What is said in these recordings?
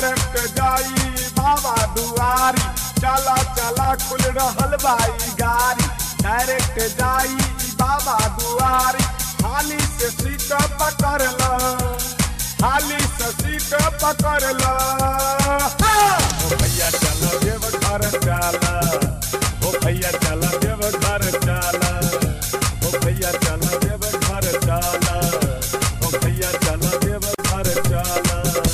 Direct जाई बाबा दुआरी चला चला खुल रहल बाई गाड़ी डायरेक्ट जाई बाबा दुआरी हाली से सीट पकड़ ल हाली से सीट पकड़ ल ओ भैया चल देव घर चल ओ भैया चल देव घर चल ओ भैया चल देव घर चल ओ भैया चल देव घर चल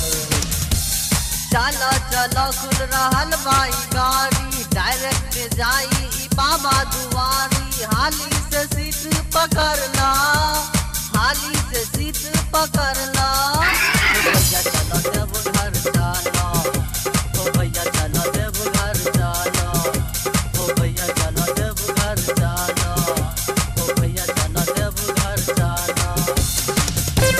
चलो चलो खुल रहल बाई गाड़ी डायरेक्ट जाई ई बाबा दुआरी हाली से सीट पकड़ना हाली से सीट पकड़ना ओ भैया चलो देव घर चलो ओ भैया चलो देव घर चलो ओ भैया चलो देव घर चलो ओ भैया चलो देव घर चलो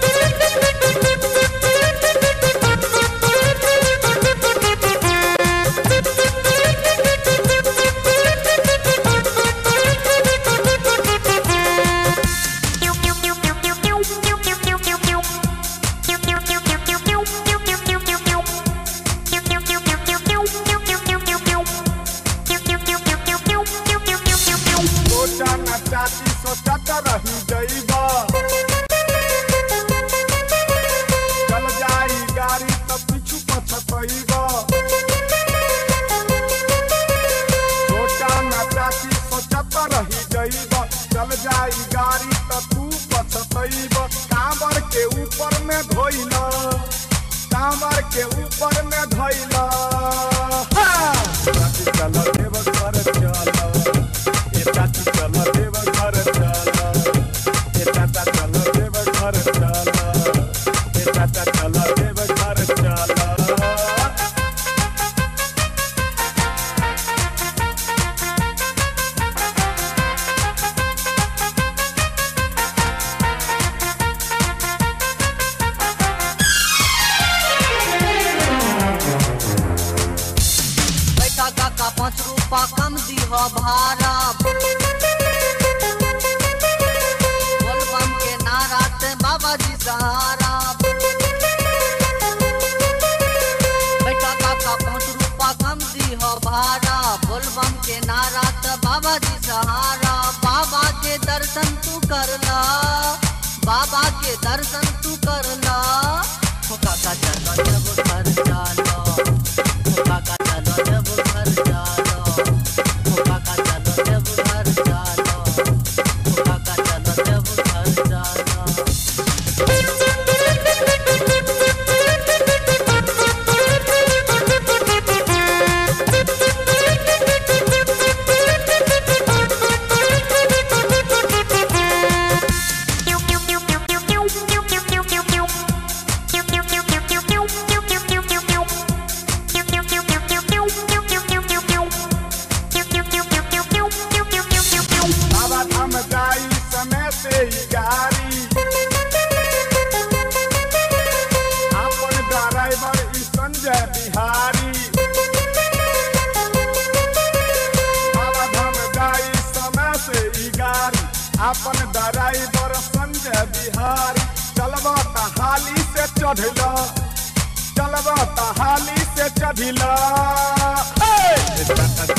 सोचा न चाची सोचत रही जइबा चल जाई गाड़ी त पीछू पछतइबा सोचा न चाची सोचत रही जइबा चल जाई गाड़ी त तू पछतइबा कांवर के ऊपर में धोइला कांवर के ऊपर में धोइला चाची चल देव घर चल ए चाची चल देव घर चल ए चाचा चल देव घर चल ए चाचा चल देव घर चल बैठा काका पाँच रूपा कम दीह भाड़ा बोलबम के नारा ते बाबा जी सहारा बैठा काका पाँच रूपा कम दीह भाड़ा बोलबम के नारा ते बाबा जी सहारा बाबा के दर्शन तू करला बाबा के दर्शन तू करला हो काका चलो जब घर चलो हो काका चलो जब घर चलो हो काका चलो जब घर चलो हो काका चलो जब घर चलो बाबा धाम जाई समय से ही गाड़ी अपन ड्राइवर ई संजय बिहारी बाबा धाम जाई समय से ही गाड़ी अपन ड्राइवर संजय बिहारी चलबा त हाली से चढ़ला चलबा त हाली से चढ़ला ए!